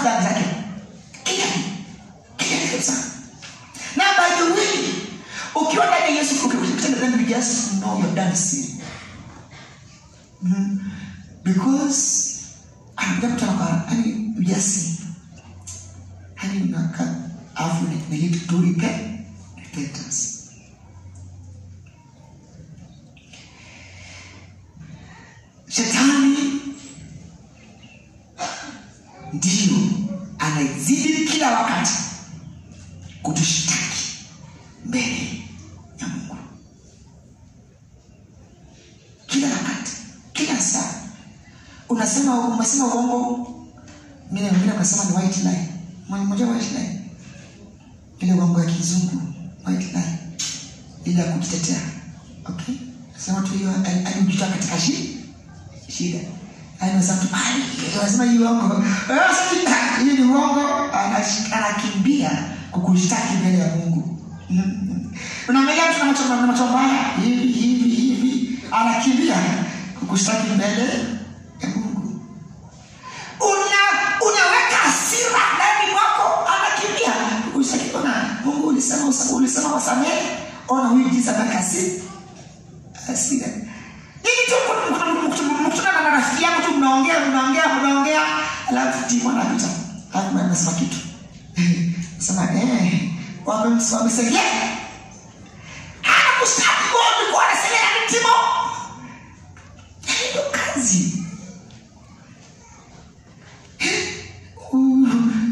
dhambi zake kila kitu kila kitu kabisa na by the way ukiwa ndani ya yesu ukitenda dhambi you just know you've done sin mm. because anakuja mtu anakuwa yani ujasi yani unaka afu ni need to repent repentance shetani ndiyo anazidi kila wakati kutushtaki mbele ya mungu kila wakati kila saa unasema umesema uongo mine wengine unasema ni white lie mmoja white lie ile uongo ya kizungu white lie ile ya kujitetea okay sema tu hiyo alijitoa katika shi shida anasema tu anasema hiyo uongo hiyo ni uongo anash- anakimbia kukushtaki mbele ya mungu unaangalia mtu na macho na macho mbaya hivi hivi hivi anakimbia kukushtaki mbele ya mungu una unaweka hasira ndani mwako anakimbia kukushtaki ona mungu ulisema usa- ulisema wasamehe ona huyu jinsi anaweka hasira hasira hivi tu mkutana na rafiki yako tu mnaongea mnaongea mnaongea alafu timu anapita alafu anasema kitu sema eh wamem- wamesengea anakushtaki wewe ulikuwa unasengea ni timo ndio kazi Uh,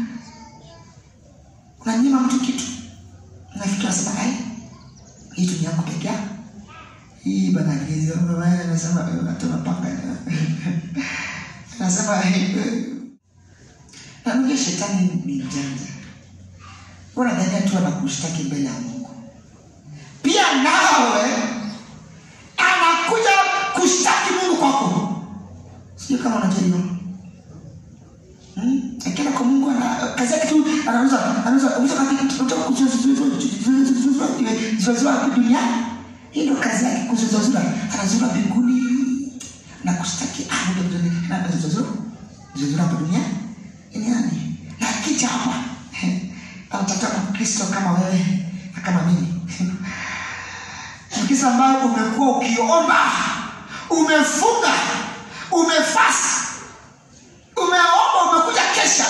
unanyima mtu kitu nafikiri unasema ai hii tu ni yangu peke yako hii bana hizi anasema tunapanga anasema na unajua shetani ni mjanja unadhania tu anakushtaki mbele ya mungu pia nawe anakuja kushtaki mungu kwako sijui kama unajua hiyo Hmm? akienda kwa mungu ana kazi yake tu anauza anauza anauza kuzuazua duniani hii ndo kazi yake kuzuzazura anazura mbinguni na kushtaki zuzazura hapa duniani duniani na akija hapa anatafuta mkristo kama wewe na kama mimi mkristo ambayo umekuwa ukiomba umefunga umefasi umeomba umekuja kesha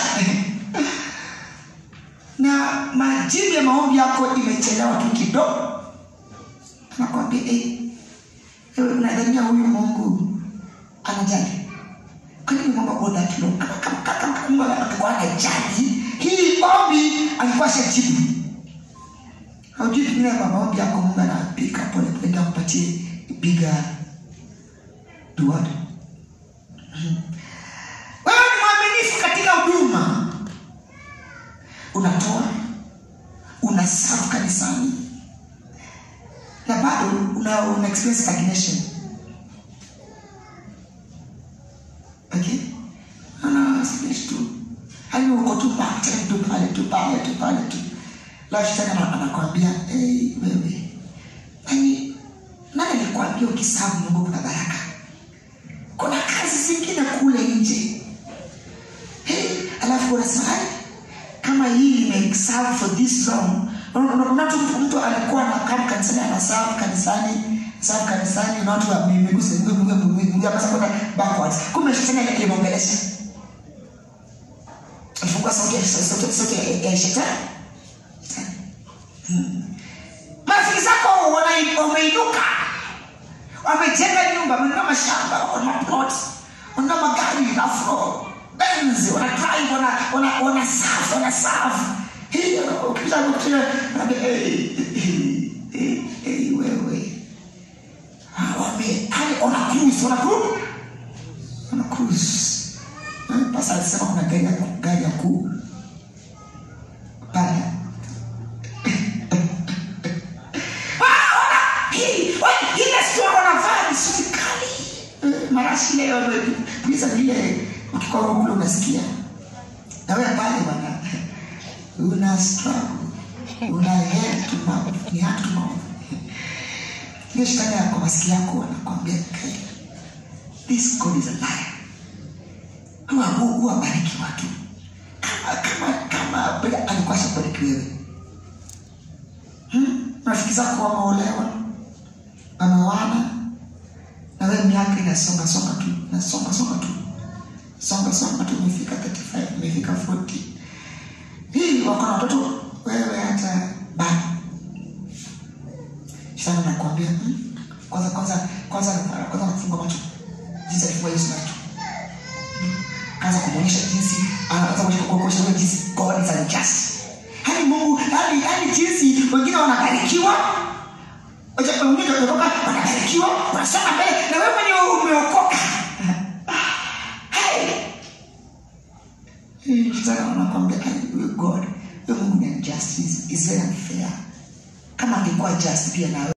na majibu ya maombi yako imechelewa tu kidogo nakwambia eh, wewe unadhania huyu mungu anajali kwani mungu akuona kilo kama kama kama kama mungu angekuwa anajali hii ombi alikuwa shajibu haujui pengine kwa maombi yako mungu anapika pole pole ndio akupatie bigger reward wewe ni mwaminifu katika huduma unatoa unasafu kanisani na bado una, una experience stagnation okay ana stagnation tu hani uko tu pale tu pale tu pale tu pale tu la shetani ana- anakwambia hey, wewe yani nani alikwambia ukisabu mungu kuna baraka kuna kazi zingine kule nje hey, alafu unasema "Ai, kama hii limeserve for this long Una- una- una tu mtu- mtu alikuwa anakaa kanisani anasafu kanisani safu kanisani na watu wa mi- miguu si- miguu- miguu- miguu- miguu hapa sasa kwenda backwards kumbe shetani ile imeongelesha alifungua sauti ya sauti sauti ya- ya shetani Shetani. Hmm. marafiki zako wana- wameinuka wamejenga nyumba wamenunua mashamba wana plot wana magari afro benz wana drive wana wana wana safu wana safu hii ukipita ukipita naambia hey hey hey, hey wewe Ah, wame hadi wana cruise wana cruise wana cruise Eh, pasa alisema kuna gari ya gari ya kuu pale marashi leo pisa vile ukikwa kule unasikia na wewe pale bana una struggle una head to mouth ni heart to mouth hiyo shetani yako masikio yako anakwambia "Okay, this God is a liar huwa huwa bariki watu kama atakuwa shakubariki wewe hmm? rafiki zako wameolewa wamewana na wewe miaka inasonga songa tu nasonga songa tu songa songa tu umefika 35 umefika 40 hii wako na watoto wewe hata bado sana nakwambia hmm? kwanza kwanza kwanza kwanza nakufunga macho jinsi alifunga Yesu macho kaanza kumwonyesha jinsi anaanza kuonyesha wewe jinsi God is unjust hadi Mungu hadi hadi jinsi wengine wanabarikiwa Wacha wengine wanatoka wanabarikiwa wanasonga mbele na wewe mwenyewe umeokoka Hai! Hii Sasa wanakwambia huyo God huyo Mungu ni unjust is is very unfair kama angekuwa just pia na